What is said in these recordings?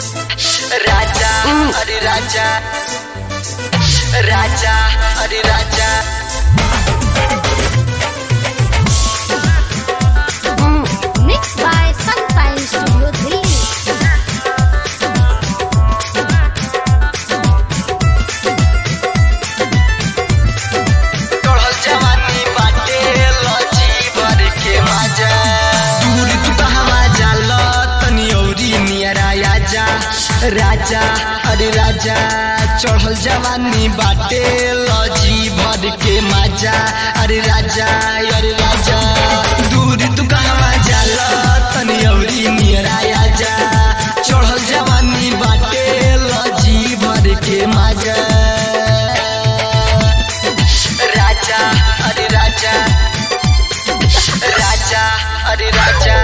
राजा अरे राजा राजा अरे राजा Mixed by Sunfire Studio Delhi. चढ़ल जवानी बाटे लची भर के मजा दूर तू कहवा जाल तनी औरी नियरा आजा राजा अरे राजा चढ़ल जवानी बाटे लजी भर के मजा अरे राजा अरे राजा दूर तू कहवा जाल तनी औरी नियरा आजा चढ़ल जवानी बाटे लजी भर के मजा राजा अरे राजा राजा अरे राजा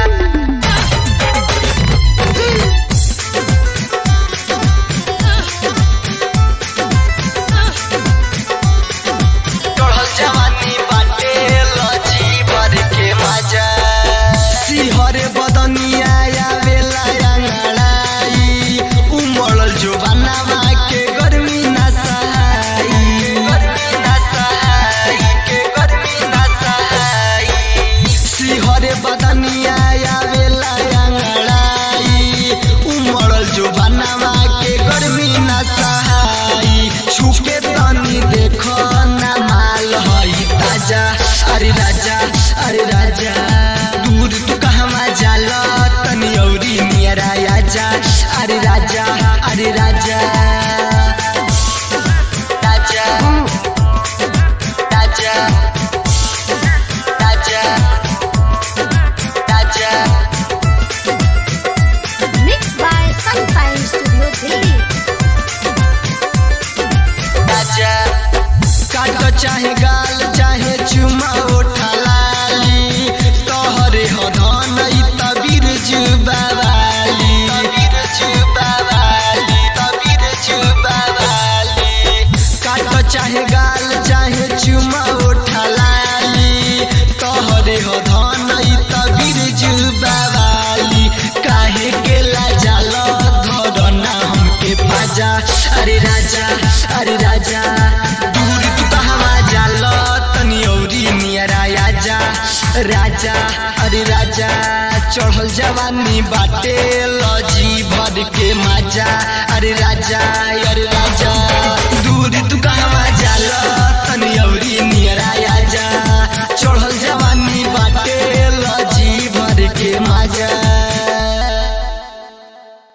चढ़ल जवानी बाटे लजी भर के मजा सिहरे बदनिया आवेला अंगड़ाई उमड़ल जो बनावा के गर्मी ना सहाई गर्मी ना सहाई के गर्मी ना सहाई सिहरे बदनिया आवेला अंगड़ाई उमड़ल जो बनावा के गर्मी ना सहाई छुके तनी देखो ना माल हई ताजा अरे राजा अरे राजा दूर तू कहवा जाल तनी औरी नियरा आजा अरे राजा अरे राजा राजा राजा राजा राजा Mixed by Sunfire Studio Delhi. राजा काट चाहे गाल चाहे चुमा उठा लाली तोहरे हो धन ई तबीर जुबावाली तबीर जुबावाली तबीर जुबावाली काट चाहे गाल चाहे चुमा उठा लाली तोहरे हो धन ई तबीर जुबावाली काहे के लाजाल धरना हमके पाजा अरे राजा अरे राजा दूर तू कहवा जाल तनी औरी नियरा आजा राजा अरे राजा चढ़ल जवानी बाटे